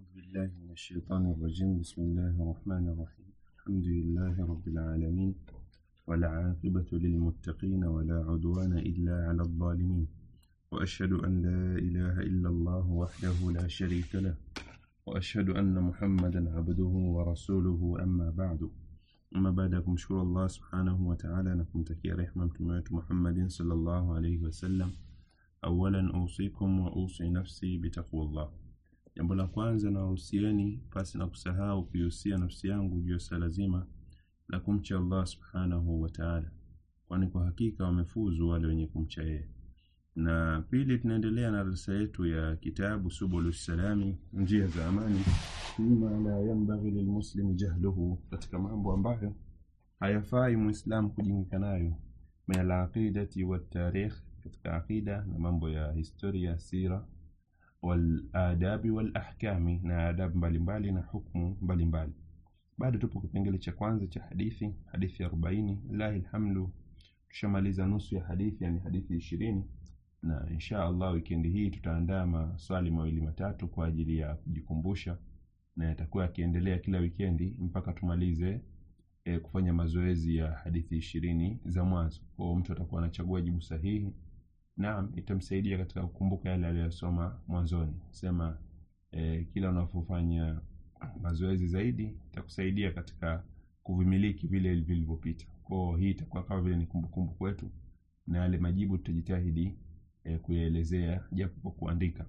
بالله من الشيطان الرجيم بسم الله الرحمن الرحيم الحمد لله رب العالمين والعاقبة للمتقين ولا عدوان إلا على الظالمين وأشهد أن لا إله إلا الله وحده لا شريك له وأشهد أن محمدا عبده ورسوله أما بعد أما بعد kumshukuru Allah subhanahu wa ta'ala na kumtakia rehma mtume wetu Muhammadin sallallahu alayhi wasallam awalan usikum wa usi nafsi bitaqwallah jambo la kwanza na wahusieni pasi na kusahau kuihusia nafsi yangu juu ya swala zima la kumcha Allah subhanahu wa ta'ala kwani kwa hakika wamefuzu wale wenye kumcha yeye na pili tunaendelea na darasa yetu ya kitabu subulu salami njia za amani fima la yanbaghi lilmuslimi jahluhu katika mambo ambayo hayafai muislam kujingika nayo min alaqidati watarikh katika aqida na mambo ya historia sira waladabi walahkami na adabu mbalimbali na hukmu mbalimbali bado tupo kipengele cha kwanza cha hadithi hadithi arobaini lahi lhamdu tushamaliza nusu ya hadithi yani hadithi ishirini na insha allah wikendi hii tutaandaa maswali mawili matatu kwa ajili ya kujikumbusha na yatakuwa yakiendelea kila wikendi mpaka tumalize e, kufanya mazoezi ya hadithi ishirini za mwanzo kwao mtu atakuwa anachagua jibu sahihi naam itamsaidia katika kukumbuka yale aliyosoma mwanzoni sema e, kila unapofanya mazoezi zaidi itakusaidia katika kuvimiliki vile vilivyopita kwao hii itakuwa kama vile ni kumbukumbu kwetu na yale majibu tutajitahidi e, kuyaelezea japo kwa kuandika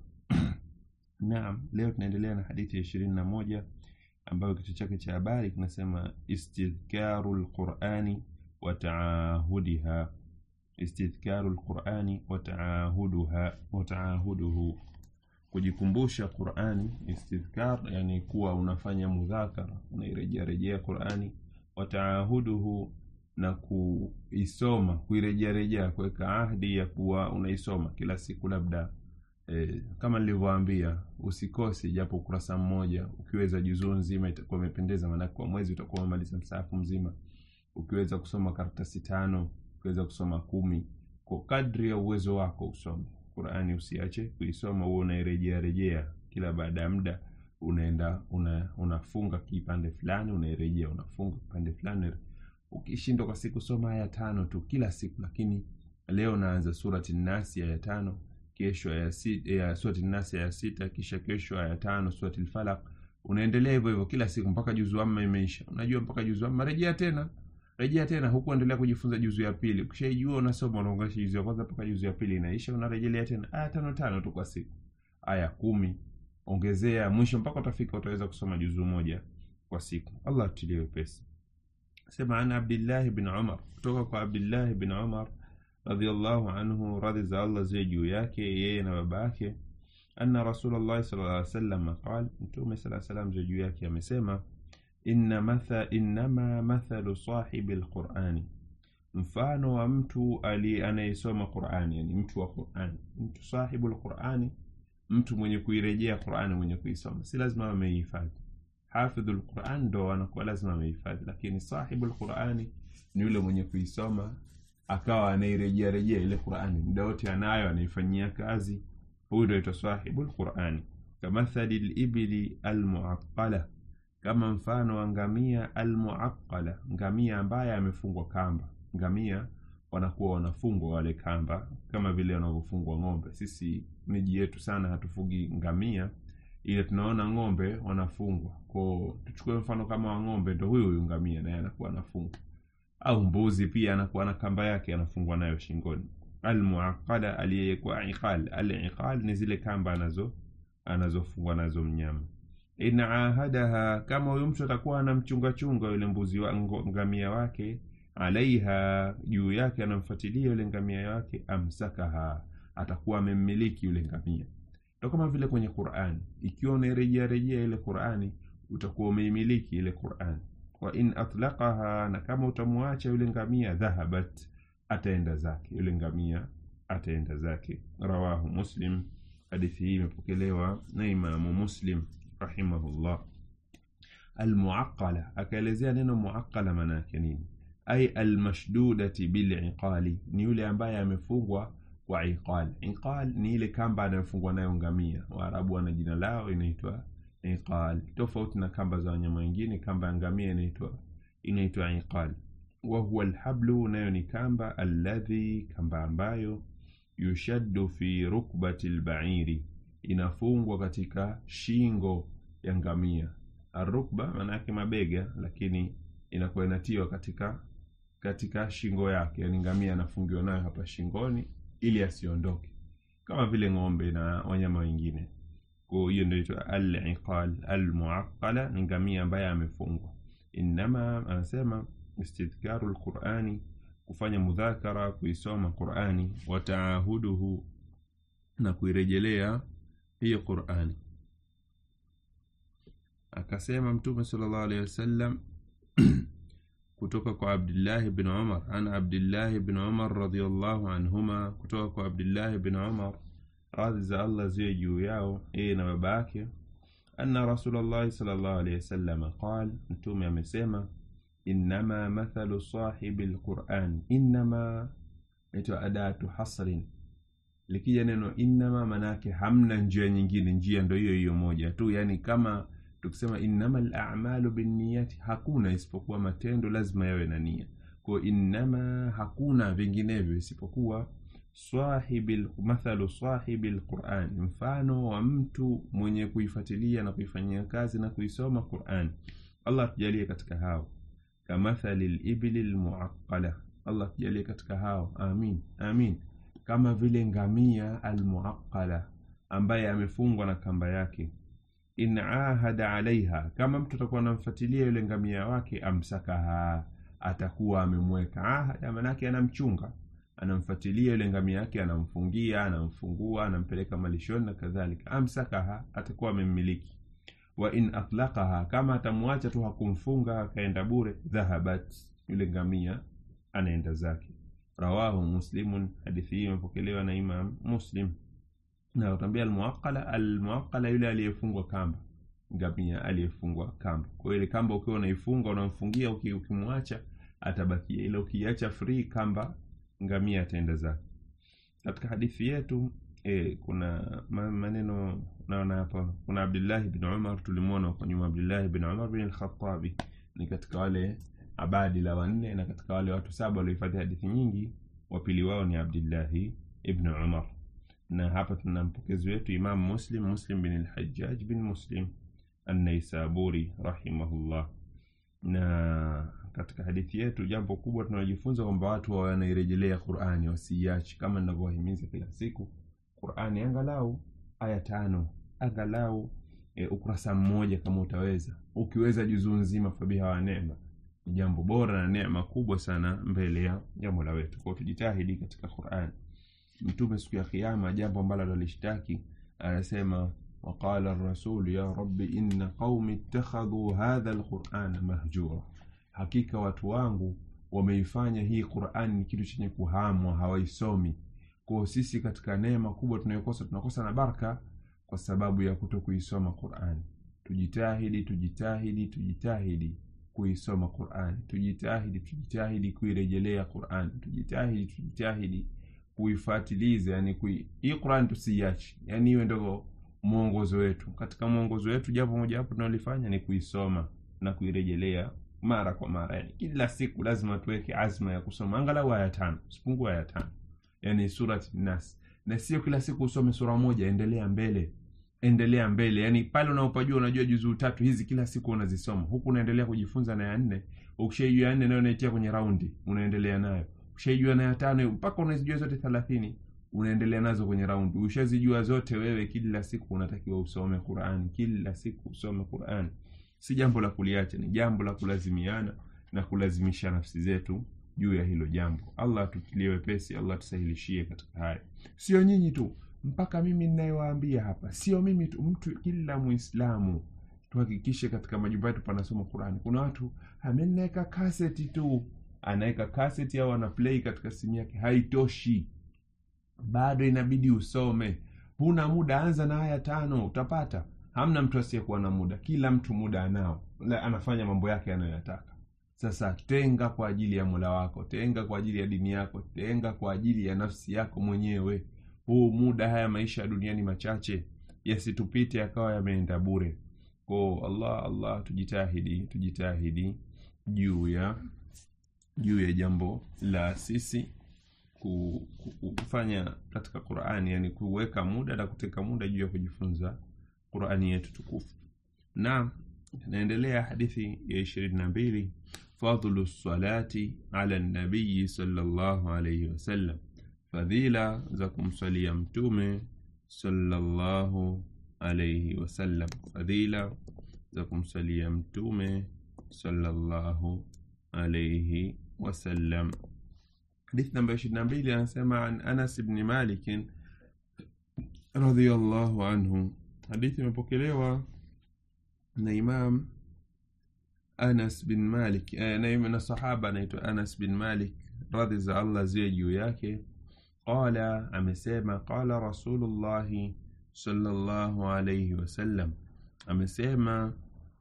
naam leo tunaendelea na hadithi ya ishirini na moja ambayo kichwa chake cha habari kinasema istidhkaru lqurani wa taahudiha istidhkaru lqurani wa taahuduha wa taahuduhu kujikumbusha qurani istidhkar yani kuwa unafanya mudhakara unairejea rejea qurani wa taahuduhu na kuisoma kuirejea rejea kuweka ahdi ya kuwa unaisoma kila siku labda e, kama nilivyoambia usikose japo ukurasa mmoja ukiweza juzuu nzima itakuwa imependeza maanake kwa mwezi utakuwa umemaliza msaafu mzima ukiweza kusoma karatasi tano ukiweza kusoma kumi kwa kadri ya uwezo wako usome qurani usiache kuisoma huo unairejea rejea kila baada ya muda unaenda una, unafunga kipande fulani unairejea unafunga kipande fulani ukishindwa kwa siku soma aya tano tu kila siku lakini leo naanza surati nasi aya tano kesho aya sita, ya surati nasi aya sita kisha kesho aya tano surati lfalaq unaendelea hivyo hivyo kila siku mpaka juzu amma imeisha unajua mpaka juzu amma rejea tena rejea tena huku endelea kujifunza juzu ya pili ukishaijua unasoma unaunganisha juzu ya kwanza mpaka juzu ya pili inaisha unarejelea tena aya tano tano tu kwa siku aya kumi ongezea mwisho mpaka utafika utaweza kusoma juzu moja kwa siku allah atulie wepesi sema an abdillahi bin umar kutoka kwa abdillahi bin umar radiallahu anhu radhi za allah ziwe juu yake yeye na baba yake anna rasulllahi sal lla salam qal mtume saa salam ziwe juu yake amesema inna matha, innama mathalu sahibi lqurani mfano wa mtu ali anayesoma qurani yani mtu wa qurani mtu sahibu lqurani mtu mwenye kuirejea qurani mwenye kuisoma si lazima ameihifadhi hafidhu lquran ndo anakuwa lazima amehifadhi lakini sahibu lqurani ni yule mwenye kuisoma akawa anairejea rejea ile qurani muda wote anayo anaifanyia kazi huyu ndo aitwa sahibu lqurani kamathali libili almuaqala kama mfano wa ngamia almuaqala ngamia ambaye amefungwa kamba ngamia wanakuwa wanafungwa wale kamba kama vile wanavyofungwa ng'ombe sisi miji yetu sana hatufugi ngamia ile tunaona ng'ombe wanafungwa ko tuchukue mfano kama wa ng'ombe ndo huyu huyu ngamia naye anakuwa anafungwa au mbuzi pia anakuwa na kamba yake anafungwa nayo shingoni almuaqada aliyekuwa iqal aliqal ni zile kamba anazo anazofungwa nazo mnyama in ahadaha kama huyu mtu atakuwa anamchungachunga yule mbuzi wa ngamia wake alaiha juu yake anamfuatilia yule ngamia wake amsakaha atakuwa amemmiliki yule ngamia ndo kama vile kwenye qurani ikiwa unairejea rejea ile qurani utakuwa umeimiliki ile qurani wa in atlaqaha na kama utamwacha yule ngamia dhahabat ataenda zake yule ngamia ataenda zake rawahu muslim hadithi hii imepokelewa na imamu muslim rahimahullah almuaqala akaelezea neno muaqala maana yake nini ay almashdudati biliqali ni yule ambaye amefungwa kwa iqal iqal ni ile kamba anayofungwa nayo ngamia waarabu wana jina lao inaitwa iqal tofauti na kamba za wanyama wengine kamba ya ngamia inaitwa inaitwa iqal wa huwa alhablu nayo ni kamba alladhi kamba ambayo yushaddu fi rukbati lbairi inafungwa katika shingo ya ngamia arukba maana yake mabega lakini inakuwa inatiwa katika katika shingo yake yani ngamia anafungiwa nayo hapa shingoni ili asiondoke kama vile ng'ombe na wanyama wengine kwa hiyo ndio inaitwa al-iqal al-muaqqala ni ngamia ambaye amefungwa inama anasema istidhkaru lqurani kufanya mudhakara kuisoma qurani wa taahuduhu na kuirejelea hiyo qurani akasema mtume sallallahu alaihi wasallam kutoka kwa abdillahi bin umar an abdillahi bin umar radiallahu anhuma kutoka kwa abdillahi bin umar radhi za allah ziwe juu yao yeye na baba yake anna rasulllahi salllahu alehi wasalama qal mtume amesema innama mathalu sahibi lquran innama naitwa adatu hasrin likija neno innama manake hamna njia nyingine njia ndo hiyo hiyo moja tu yani kama tukisema innama lamalu binniyati hakuna isipokuwa matendo lazima yawe na nia ko innama hakuna vinginevyo isipokuwa sahibi mathalu sahibi lquran mfano wa mtu mwenye kuifuatilia na kuifanyia kazi na kuisoma quran allah tujalie katika hao kamathali libili lmuaqala allah tujalie katika hao amin amin kama vile ngamia almuaqala ambaye amefungwa na kamba yake in ahada alaiha kama mtu atakuwa anamfuatilia yule ngamia wake amsakaha atakuwa amemweka ahada manake anamchunga anamfuatilia yule ngamia yake anamfungia anamfungua anampeleka malishoni na kadhalika amsakaha atakuwa amemmiliki wa in atlaqaha kama atamwacha tu hakumfunga akaenda bure dhahabat yule ngamia anaenda zake rawahu muslimun hadithi hii imepokelewa na imam muslim na utambia almuaqala almuaqala yule aliyefungwa kamba ngamia aliyefungwa kamba kwa ile kamba ukiwa unaifunga unamfungia ukimwacha atabakia ila ukiacha free kamba ngamia ataenda zake katika hadithi yetu e, kuna maneno naona hapa kuna abdullahi bin umar tulimwona huko nyuma abdullahi bin umar bin alkhatabi ni katika wale abadi la wanne na katika wale watu saba waliohifadhi hadithi nyingi wapili wao ni abdullahi ibn umar na hapa tuna mpokezi wetu imam muslim muslim bin lhajaj bin muslim annaisaburi rahimahullah na katika hadithi yetu jambo kubwa tunalojifunza kwamba watu wawe wanairejelea qurani wasiiachi kama ninavyowahimiza kila siku qurani angalau aya tano angalau e, ukurasa mmoja kama utaweza ukiweza juzuu nzima fabiha wa neema ni jambo bora na neema kubwa sana mbele ya jambo la wetu kwao tujitahidi katika qurani mtume siku ya kiama jambo ambalo alolishtaki anasema waqala rasulu ya rabbi inna qaumi ittakhadhu hadha lqurana mahjura hakika watu wangu wameifanya hii qurani ni kitu chenye kuhamwa hawaisomi kwao sisi katika neema kubwa tunayokosa tunakosa na baraka kwa sababu ya kuto kuisoma qurani tujitahidi tujitahidi tujitahidi kuisoma qurani tujitahidi tujitahidi kuirejelea qurani tujitahidi tujitahidi kuifatiliza yani kui... hii qurani tusiiache yani iwe ndio mwongozo wetu katika mwongozo wetu jambo mojawapo tunalifanya ni kuisoma na kuirejelea mara kwa mara yani kila siku lazima tuweke azma ya kusoma angalau aya tano sipungue aya tano yani surat nas na sio kila siku usome sura moja endelea mbele endelea mbele yani pale unaopajua unajua juzuu tatu hizi kila siku unazisoma huku unaendelea kujifunza na ya nne ukishaijua ya nne nayo unaitia kwenye raundi unaendelea nayo ukishaijua na ya tano mpaka unazijua zote thelathini unaendelea nazo kwenye raundi ushazijua zote wewe kila siku unatakiwa usome quran kila siku usome quran si jambo la kuliacha ni jambo la kulazimiana na kulazimisha nafsi zetu juu ya hilo jambo allah atukilie wepesi allah tusahilishie katika haya sio nyinyi tu mpaka mimi ninayewaambia hapa sio mimi tu mtu kila muislamu tuhakikishe katika majumba yetu panasoma qurani kuna watu amenaweka kaseti tu anaweka kaseti au ana play katika simu yake haitoshi bado inabidi usome huna muda anza na haya tano utapata hamna mtu asiyekuwa na muda kila mtu muda anao anafanya mambo yake anayoyataka sasa tenga kwa ajili ya mola wako tenga kwa ajili ya dini yako tenga kwa ajili ya nafsi yako mwenyewe huu muda haya maisha ya duniani machache yasitupite yakawa yameenda bure ko allah allah tujitahidi tujitahidi juu ya juu ya jambo la sisi ku- ku- kufanya katika qurani yani kuweka muda na kuteka muda juu ya kujifunza qurani yetu tukufu na naendelea hadithi ya ishirini na mbili fadlu salati ala nabiyi salllahu alaihi wasallam fadhila za kumswalia mtume sallallahu alaihi wasallam fadhila za kumswalia mtume sallallahu alaihi wasallam hadithi namba ishirini na mbili anasema an anas bni malikin radhiallahu anhu hadithi imepokelewa na imam anas bin malik eh, na, na sahaba anaitwa anas bin malik radhi za allah ziwe juu yake qala amesema qala rasulullahi sallallahu alaihi wasallam amesema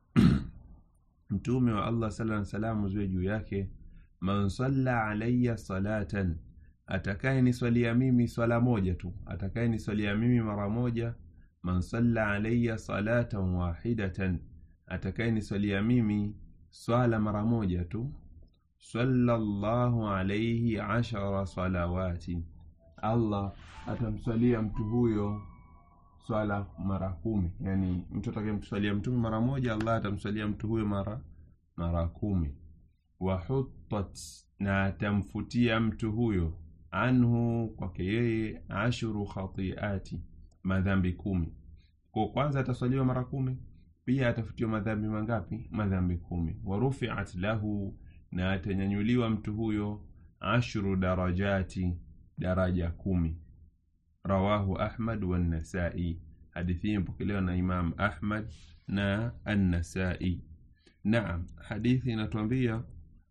mtume wa allah sala salamu ziwe juu yake man salla alaya salatan atakaye niswalia mimi swala moja tu atakaye niswalia mimi mara moja man salla alaya salatan wahidatan atakaye niswalia mimi swala mara moja tu sallallahu alaihi ashara salawati allah atamswalia mtu huyo swala mara kumi yani mtu atakayemswalia mtume mara moja allah atamswalia mtu huyo mara mara kumi wahutat na atamfutia mtu huyo anhu kwake yeye ashuru khatiati madhambi kumi kwa kwanza ataswaliwa mara kumi pia atafutiwa madhambi mangapi madhambi kumi warufiat lahu na atanyanyuliwa mtu huyo ashru darajati daraja kumi rawahu ahmad wannasai hadithi hii imepokelewa na imam ahmad na annasai naam hadithi inatuambia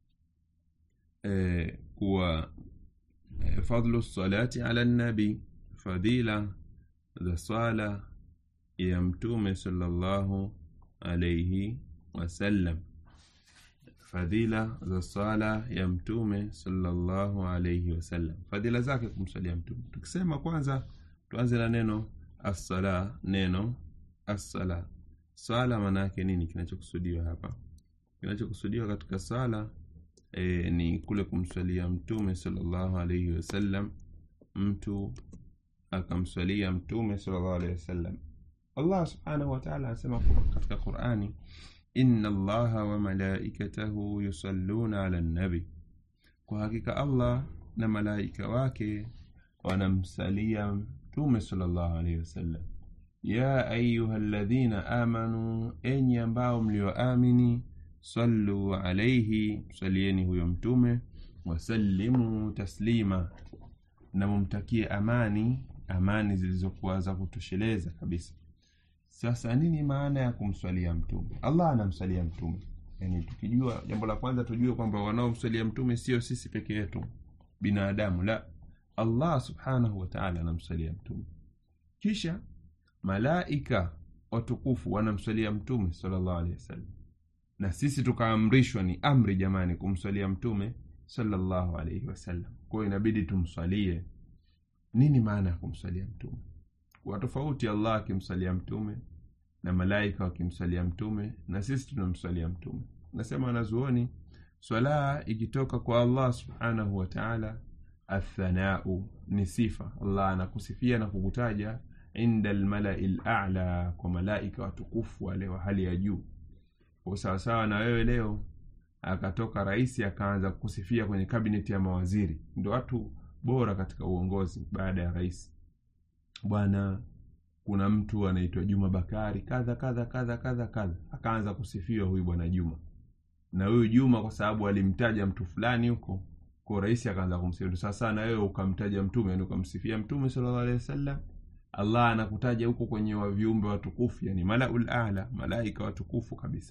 eh, kuwa eh, fadlu salati ala nabi fadhila za swala ya mtume sallallahu alaihi wasallam fadhila za sala ya mtume sallallahu alaihi wasallam fadhila zake kumsalia mtume tukisema kwanza tuanze na neno assala neno assala sala maana yake nini kinachokusudiwa hapa kinachokusudiwa katika sala e, ni kule kumswalia mtume sallallahu alaihi wasallam mtu akamswalia mtume sallallahu alaihi wasallam allah subhanahu wataala anasema katika qurani inna allaha wa malaikatahu yusalluna ala nabi kwa hakika allah na malaika wake wanamsalia mtume sallallahu alaihi wasallam ya ayuha ladhina amanu enyi ambao mlioamini sallu alaihi msalieni huyo mtume wasallimu taslima na mumtakie amani amani zilizokuwa za kutosheleza kabisa sasa nini maana ya kumswalia mtume allah anamswalia mtume yani tukijua jambo la kwanza tujue kwamba wanaomswalia mtume sio sisi peke yetu binadamu la allah subhanahu wataala anamswalia mtume kisha malaika watukufu wanamswalia mtume salllahu alehi wasallam na sisi tukaamrishwa ni amri jamani kumswalia mtume salllahu alaihi wasallam kwayo inabidi tumswalie nini maana ya kumswalia mtume kwa tofauti allah akimswalia mtume na malaika wakimswalia mtume na sisi tunamswalia mtume nasema wanazuoni swala ikitoka kwa allah subhanahu wataala athanau ni sifa allah anakusifia na kukutaja inda lmalai lala kwa malaika watukufu wale wa hali ya juu kwa sawasawa na wewe leo akatoka rais akaanza kusifia kwenye kabineti ya mawaziri ndo watu bora katika uongozi baada ya rais bwana kuna mtu anaitwa juma bakari kadha kadha kadha kadha kadha akaanza kusifiwa huyu bwana juma na huyu juma kwa sababu alimtaja mtu fulani huko kwa rais akaanza kumsifia sasa na wewe ukamtaja mtume yani ukamsifia mtume sallallahu alaihi wasallam allah anakutaja huko kwenye wa viumbe watukufu yani malaul ala malaika watukufu kabisa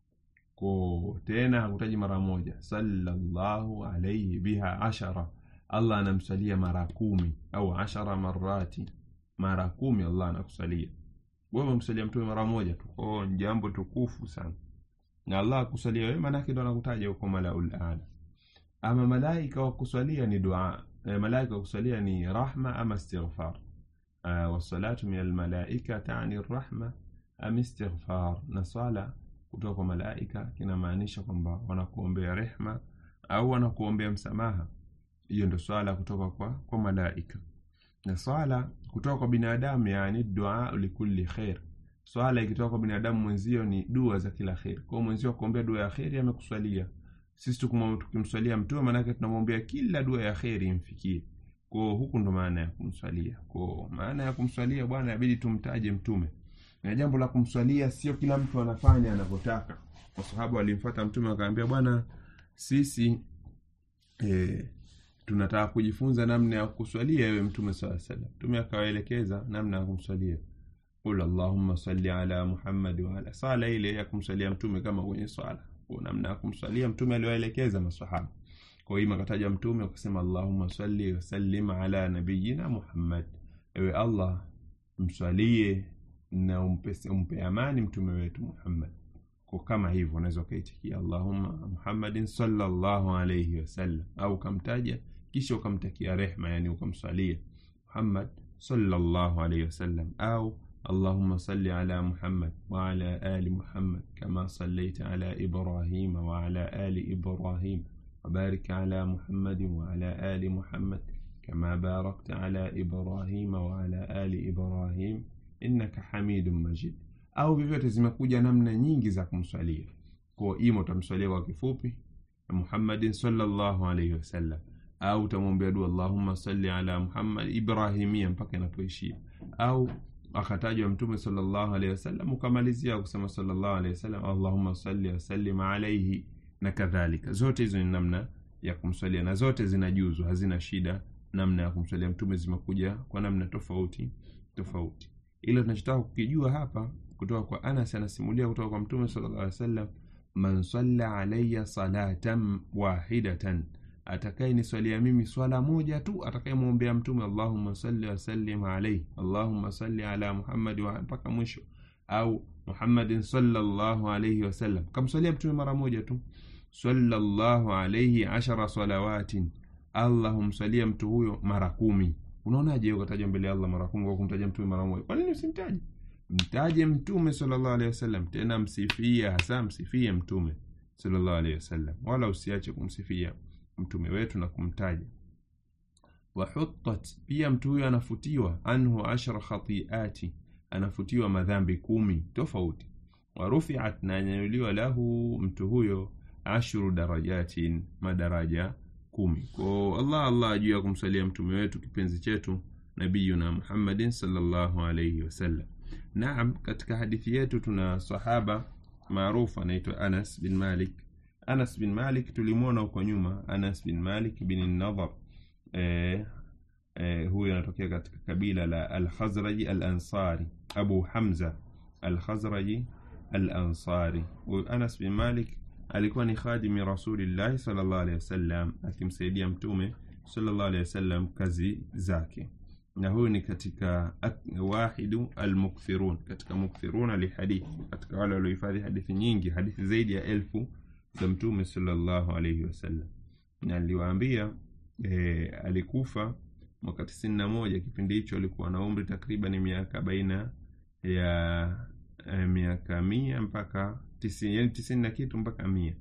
ko tena hakutaji mara moja sallallahu alaihi biha ashara allah anamsalia mara kumi au ashara marati mara kumi allah anakusalia wewe umemsalia mtume mara moja tu kwao ni jambo tukufu sana na allah akusalia wewe manake ndo anakutaja huko malaul ala ama malaika wakusalia ni dua e, malaika wakusalia ni rahma ama istighfar uh, wassalatu min almalaika tani rahma am istighfar na swala kutoka kwa malaika kinamaanisha kwamba wanakuombea rehma au wanakuombea msamaha hiyo ndo swala kutoka kwa, kwa malaika na swala kutoka kwa binadamu yani dua likulli khair swala ikitoka kwa binadamu mwenzio ni dua za kila kheri kwao mwenzio akuombea dua ya kheri amekuswalia sisi tukimswalia mtume maanake tunamwombea kila dua ya kheri imfikie kwao huku ndo maana ya kumswalia kwao maana ya kumswalia bwana inabidi tumtaje mtume na jambo la kumswalia sio kila mtu anafanya anavyotaka kwa sababu alimfuata mtume akaambia bwana sisi e, tunataka kujifunza namna ya kuswalia ewe mtume saa salam mtume akawaelekeza namna ya kumswalia qul allahumma salli ala muhammad waala sala ile ya kumswalia mtume kama kwenye swala kwa namna ya kumswalia mtume aliwaelekeza masahaba kwa hiyo akataja mtume akasema allahumma salli wasallim ala nabiyina muhammad ewe allah mswalie na umpe, umpe amani mtume wetu muhammad kwa kama hivyo unaweza ukaitikia allahumma muhammadin sallallahu alayhi wasallam au ukamtaja kisha ukamtakia rehma yani ukamswalia muhammad sallallahu alayhi wasallam au اللهم صل على محمد وعلى آل محمد كما صليت على إبراهيم وعلى آل إبراهيم وبارك على محمد وعلى آل محمد كما باركت على إبراهيم وعلى آل إبراهيم إنك حميد مجيد au vyovyote zimekuja namna nyingi za kumswalia kwa ima utamswalia kwa kifupi muhammadin salllahu alaihi wasallam au utamwombea dua allahumma salli ala muhammad ibrahimia mpaka inapoishia au akatajwa mtume sallallahu alaihi wasallam ukamalizia kusema sallallahu alaihi wasallam allahumma salli wasallim alaihi na kadhalika zote hizo ni namna ya kumswalia na zote zinajuzu hazina shida namna ya kumswalia mtume zimekuja kwa namna tofauti tofauti ila tunachotaka kukijua hapa kutoka kwa anas anasimulia kutoka kwa mtume sallallahu alaihi wasallam man salla alayya salatan wahidatan atakaye niswalia mimi swala moja tu atakayemwombea mtume allahumma salli wasallim alaihi allahumma salli ala muhammadi mpaka mwisho au muhammadin sallallahu alaihi wasallam kamswalia mtume mara moja tu sallallahu alaihi ashara salawatin allah humswalia mtu huyo mara kumi unaonaje ukataja mbele ya allah mara kumi kwa kumtaja mtume mara moja kwa nini usimtaje mtaje mtume sallallahu alaihi wasallam tena msifie hasa msifie mtume sallallahu alaihi wasallam wala usiache kumsifia mtume wetu na kumtaja wahutat pia mtu huyo anafutiwa anhu ashra khatiati anafutiwa madhambi kumi tofauti warufiat na anyanyuliwa lahu mtu huyo ashru darajatin madaraja kumi ko allah allah juu ya kumsalia mtume wetu kipenzi chetu nabiyuna muhammadin sallallahu alaihi wasallam naam katika hadithi yetu tuna sahaba maarufu anaitwa anas bin malik anas bin malik tulimwona huko nyuma anas bin malik bin nadhar e, e, huyo anatokea katika kabila la alkhazraji alansari abu hamza alkhazraji alansari huyu anas bin malik alikuwa ni khadimi rasulillahi salllah alehi wasallam akimsaidia mtume salllah alehi wasallam kazi zake na huyu ni katika wahidu almukthirun katika mukthiruna lihadithi katika wale waliohifadhi hadithi nyingi hadithi zaidi ya elfu za mtume salllahu alaihi wasallam na aliwaambia e, alikufa mwaka tisini na moja kipindi hicho alikuwa na umri takriban miaka baina ya e, miaka mia mpaka tisini yani tisini na kitu mpaka mia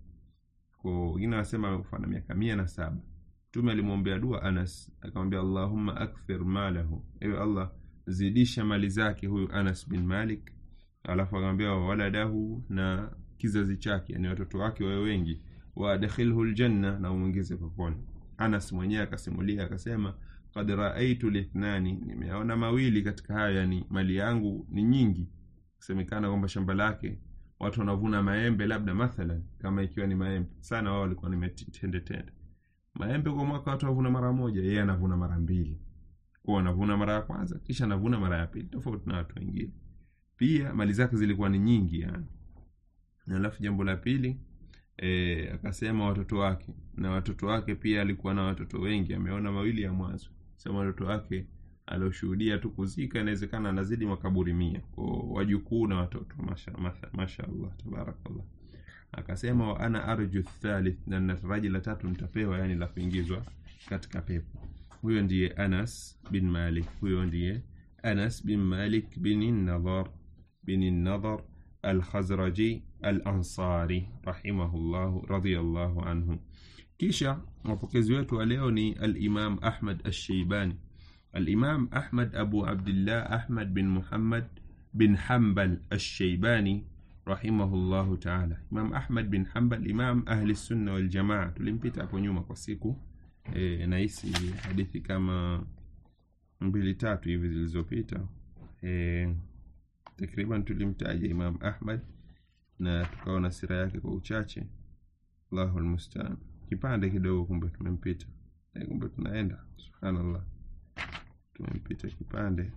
ko wengine wanasema amekufa na miaka mia na saba mtume alimwombea dua anas akamwambia allahumma akthir malahu ewe allah zidisha mali zake huyu anas bin malik alafu akamwambia waladahu na kizazi chake yani watoto wake wawe wengi waadkhilhu ljanna na umwingize peponi anas mwenyewe akasimulia akasema kad raaitu lithnani nimeona mawili katika hayo yani mali yangu ni nyingi kusemekana kwamba shamba lake watu wanavuna maembe labda mathalan kama ikiwa ni maembe sana wao walikuwa ni mitendetende maembe kwa mwaka watu wavuna mara moja yeye anavuna mara mbili kwa anavuna mara ya kwanza kisha anavuna mara ya pili tofauti na watu wengine pia mali zake zilikuwa ni nyingi yani na alafu jambo la pili e, akasema watoto wake na watoto wake pia alikuwa na watoto wengi ameona mawili ya mwanzo sema watoto wake alioshuhudia tu kuzika inawezekana anazidi makaburi mia kwa wajukuu na watoto masha, masha, masha allah tabarakallah akasema wa ana arju thalith na nataraji la tatu nitapewa yani la kuingizwa katika pepo huyo ndiye anas bin malik huyo ndiye anas bin malik bin nadhar bin Nadhar Al-Khazraji Al-Ansari rahimahullahu radhiyallahu anhu. Kisha wapokezi wetu wa leo ni Al-Imam Ahmad Ash-Shaybani. Al-Imam Ahmad Abu Abdillah Ahmad bin Muhammad bin Hanbal Ash-Shaybani rahimahullahu ta'ala. Imam Ahmad bin Hanbal, Imam Ahli Sunna wal Jamaa. Tulimpita hapo nyuma kwa siku e, nahisi hadithi kama mbili tatu hivi zilizopita e, takriban tulimtaja Imam Ahmad na tukaona sira yake kwa uchache. Allahu almustaan. Kipande kidogo, kumbe tumempita e, kumbe tunaenda. Subhanallah, tumempita kipande,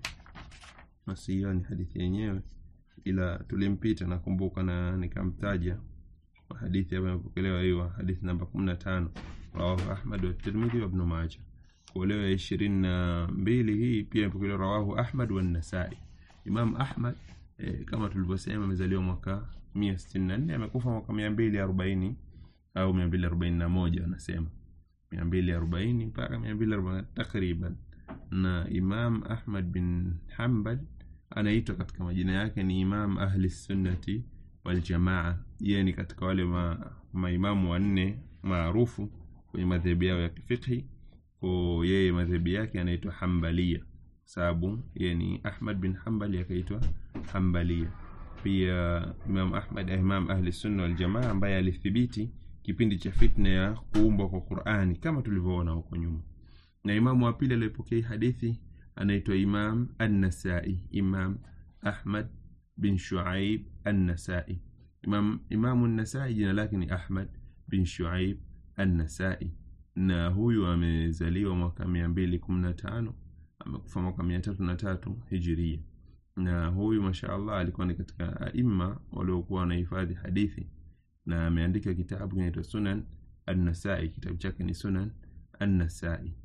nasioni hadithi yenyewe, ila tulimpita nakumbuka, na nikamtaja hadithi ambayo imepokelewa hiyo hadithi namba kumi na tano rawahu Ahmad wa Tirmidhi wa Ibn Majah. Kwa leo ya ishirini na mbili hii pia imepokelewa rawahu Ahmad wa Nasai. Imam Ahmad eh, kama tulivyosema amezaliwa mwaka mia sitini na nne amekufa mwaka mia mbili arobaini au mia mbili arobaini na moja wanasema mia mbili arobaini mpaka mia mbili arobaini takriban. Na Imam Ahmad bin Hanbal anaitwa katika majina yake ni Imam Ahli Sunnati wal Jamaa. Yeye ni katika wale ma, maimamu wanne maarufu kwenye madhehebu yao ya kifikhi. Kwa yeye madhehebu yake anaitwa Hanbalia sababu yeye ni Ahmad bin Hanbal akaitwa Hanbalia. Pia Imam Ahmad Imam Ahli Sunna wal Jamaa ambaye alithibiti kipindi cha fitna ya kuumbwa kwa Qur'ani kama tulivyoona huko nyuma. Na imamu wa pili aliyepokea hadithi anaitwa Imam An-Nasai, Imam Ahmad bin Shuaib An-Nasai. Imam Imam An-Nasai jina lake ni Ahmad bin Shuaib An-Nasai, na huyu amezaliwa mwaka mia mbili kumi na tano amekufa mwaka mia tatu na tatu hijiria. Na huyu mashaallah alikuwa ni katika aima waliokuwa wanahifadhi hadithi, na ameandika kitabu kinaitwa Sunan An-Nasai. Kitabu chake ni Sunan An-Nasai,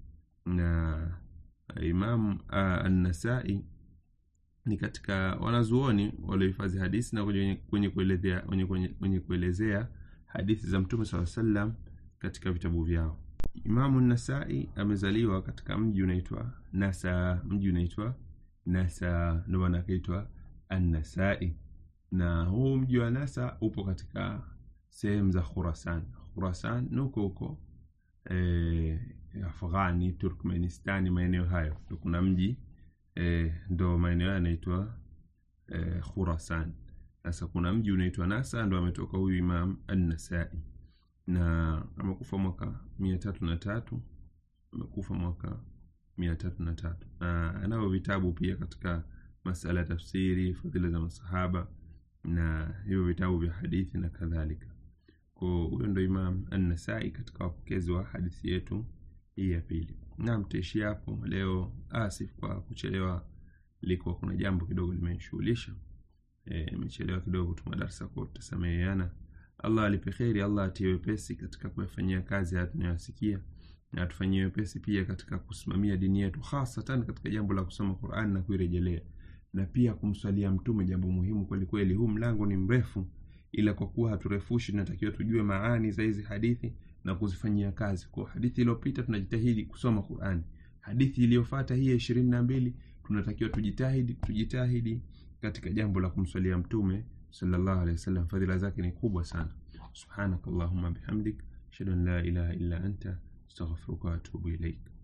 na Imam An-Nasai ni katika wanazuoni waliohifadhi hadithi na kwenye kuelezea kwenye kuelezea hadithi za Mtume swalla sallam katika vitabu vyao. Imamu Nasai amezaliwa katika mji unaitwa Nasa, mji unaitwa Nasa, ndio maana akaitwa An-Nasai. Na huu mji wa Nasa upo katika sehemu za Khurasan. Khurasan nuko huko e, Afghani, Turkmenistani, maeneo hayo ndio kuna mji e, ndo maeneo yanaitwa e, Khurasan. Sasa kuna mji unaitwa Nasa, ndo ametoka huyu Imam An-Nasai na amekufa mwaka mia tatu na tatu amekufa mwaka mia tatu na tatu na anao vitabu pia katika masala ya tafsiri, fadhila za masahaba na hivyo vitabu vya hadithi na kadhalika. Kwa huyo ndo Imam An-Nasai katika wapokezi wa hadithi yetu hii ya pili. Naam, tutaishia hapo leo. Asif kwa kuchelewa, ilikuwa kuna jambo kidogo limenishughulisha, imechelewa e, kidogo kutuma darasa, kwa tutasameheana. Allah alipe kheri, Allah atie wepesi katika kuyafanyia kazi haya tunayosikia, na atufanyie wepesi pia katika kusimamia dini yetu, hasatan katika jambo la kusoma Qur'an na kuirejelea, na pia kumswalia Mtume, jambo muhimu kweli kweli. Huu mlango ni mrefu, ila kwa kuwa haturefushi, tunatakiwa tujue maani za hizi hadithi na kuzifanyia kazi. Kwa hadithi iliyopita tunajitahidi kusoma Qur'an, hadithi iliyofuata hii ya ishirini na mbili tunatakiwa tujitahidi tujitahidi katika jambo la kumswalia Mtume sallallahu alaihi wasallam. Fadhila zake ni kubwa sana. Subhanakallahumma bihamdik ashhadu an la ilaha illa anta astaghfiruka wa atubu ilaik.